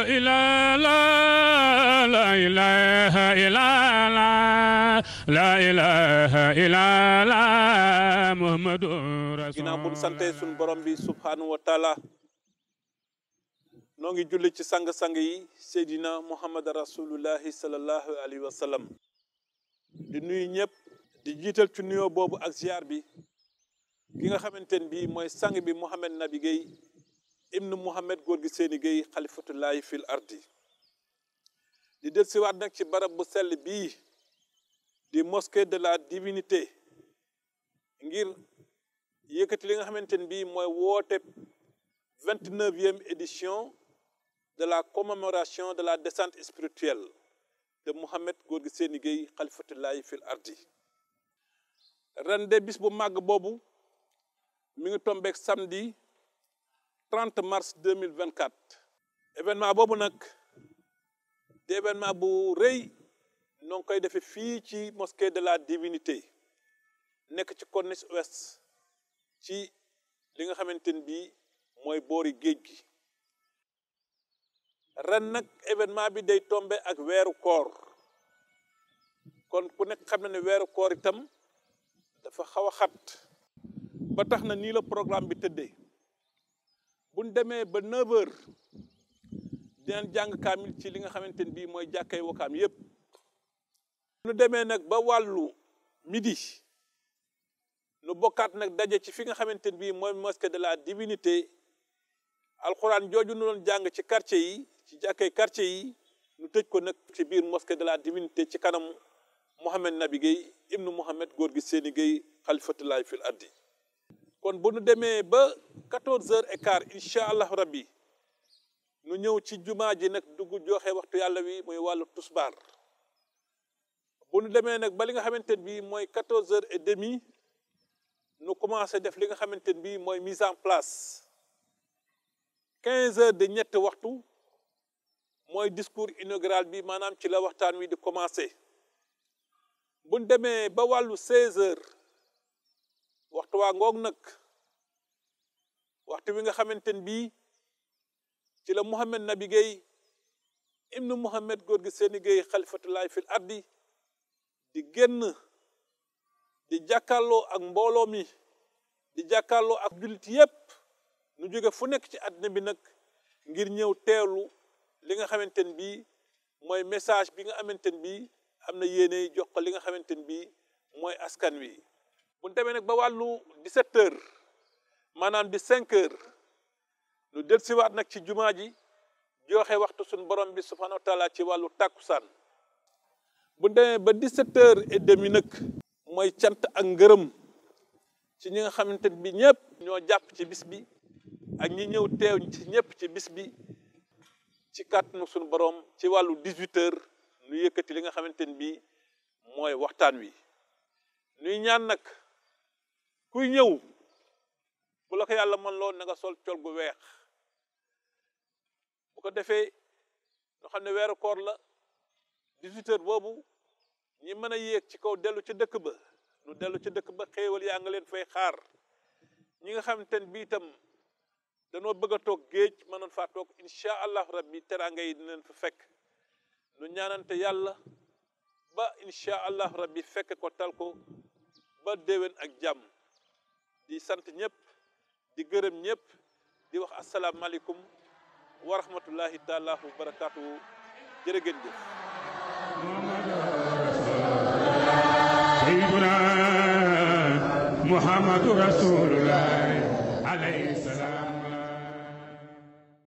إلا لا لا إله إلا لا لا إله إلا لا محمد رسول ginnaaw bu ñu sante suñ borom bi subhanahu wa taala noo ngi julli ci sang-sang yi seydina muhammad rasulullahi salallahu alayhi wa sallam di nuyu ñëpp di jiital ci nuyoo boobu ak ziar bi ki nga xamante ne bii mooy sang bi Mouhamed Nabi Guèye ibnu Mouhamed góor gi seeni Guèye xalifatullahi fil ardi di del siwaat nag ci barab bu sell bii di mosquée de la divinité ngir yëkkati li nga xamante ne bii mooy woote vingt-neuvième édition de la commémoration de la descente spirituelle de Mouhamed góor gi seeni Guèye xalifatullahi fil ardi ren de bis bu màgg boobu mi ngi tombeek samedi 30 mars 2024 événement boobu nag di événement bu rëy noo ngi koy defee fii ci mosquée de la divinité nekk ci corniche ouest ci li nga xamante ni bii mooy boori géej gi ren nag événement bi day tombe ak weeru koor kon ku nekk xam na ne weeru koor itam dafa xaw a xat ba tax na nii la programme bi tëddee buñ demee ba 9 heures dinañ jàng kaamil ci li nga xamante ne bii mooy jàkkay wakaam yépp nu demee nag ba wàllu midi nu bokkaat nag daje ci fi nga xamante ne bii mooy mosquée de la divinité alxuraan jooju nu doon jàng ci quartier yi ci jàkkay quartier yi nu tëj ko nag ci biir mosquée de la divinité ci kanam Mouhamed Nabi Guèye ibnu Mouhamed góor gi seeni Guèye xalifatullahi fil ardi kon bu nu demee ba quatorze heures et quart incha allah rabbi nu ñëw ci jumaa ji nag dugg joxe waxtu yàlla wi muy wàllu tusbaar bu nu demee nag ba li nga xamante ne bii mooy quatorze heures et demi nu commencé def li nga xamante ne bii mooy mise en place quinze heures de ñetti waxtu mooy discours inaugural bi maanaam ci la waxtaan wi di commencé bu nu demee ba wàllu seize heures waxtu waa ngoog nag waxtu wi nga xamante ne bii ci la Mouhamed Nabi Guèye ibnu Mouhamed góor gi seeni Guèye xalifatullahi fil ardi di génn di jàkkaarloo ak mbooloo mi di jàkkaarloo ak jullit yépp nu jóge fu nekk ci àddina bi nag ngir ñëw teewlu li nga xamante ne bii mooy message bi nga xamante ne bii am na yéene jox ko li nga xamante ne bii mooy askan wi bu ñu demee nag ba wàllu 17 heures maanaam di 5 heures nu del siwaat nag ci jumaa ji joxe waxtu suñu borom bi subhanahu wa taala ci wàllu tàkkusaan bu demee ba 17 heures et demi nag mooy cant ak ngërëm ci ñi nga xamante ne bi ñëpp ñoo jàpp ci bis bi ak ñi ñëw teew ci ñëpp ci bis bi ci kàttanu suñu borom ci wàllu 18 heures nu yëkkati li nga xamante ne bi mooy waxtaan wi nuy ñaan nag kuy ñëw bu la ko yàlla mën loo na nga sol col gu weex bu ko defee ñoo xam ne weeru koor la 18 heures boobu ñi mën a yéeg ci kaw dellu ci dëkk ba nu dellu ci dëkk ba xéewal yaa nga leen fay xaar ñi nga xamante ne bii itam danoo bëgg a toog géej mënoon faa toog incha allahu rabbi teraanga yi dinañ fa fekk nu ñaanante yàlla ba incha allahu rabbi fekk ko tal ko ba déwén ak jàmm di sant ñëpp di gërëm ñëpp di wax asalaamaaleykum wa rahmatullahi taala wa barakaatuhu jërë ngeen jëf سيدنا محمد رسول الله عليه السلام